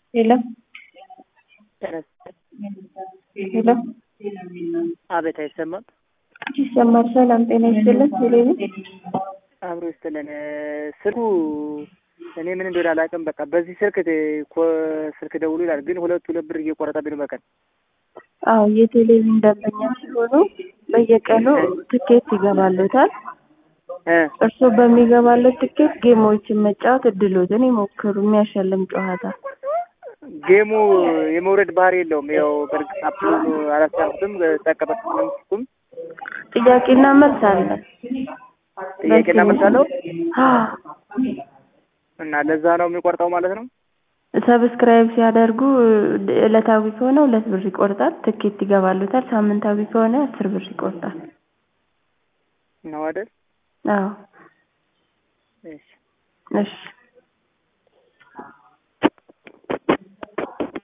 ሄሎ ሄሎ አቤት አይሰማም። ይሰማል። ሰላም ጤና ይስጥልን። ቴሌቪ አብሮ ይስጥልን። ስልኩ እኔ ምን እንደሆነ አላውቅም። በቃ በዚህ ስልክ ኮ ስልክ ደውሉ ይላል፣ ግን ሁለት ሁለት ብር እየቆረጠብኝ ነው በቀን። አዎ የቴሌቪዥን ደንበኛ ሲሆኑ በየቀኑ ትኬት ይገባሉታል። እ እርስዎ በሚገባለት ትኬት ጌሞችን መጫወት እድሎትን ይሞክሩ። የሚያሸልም ጨዋታ ጌሙ የመውረድ ባህሪ የለውም። ያው በእርግጥ አፕሉ አላስቻልኩትም፣ ጠቀመጥኩም ጥያቄና መልስ አለ። ጥያቄና መልስ አለው አዎ እና ለዛ ነው የሚቆርጠው ማለት ነው። ሰብስክራይብ ሲያደርጉ ዕለታዊ ከሆነ ሁለት ብር ይቆርጣል፣ ትኬት ይገባሉታል። ሳምንታዊ ከሆነ አስር ብር ይቆርጣል። ነው አይደል? አዎ እሺ እሺ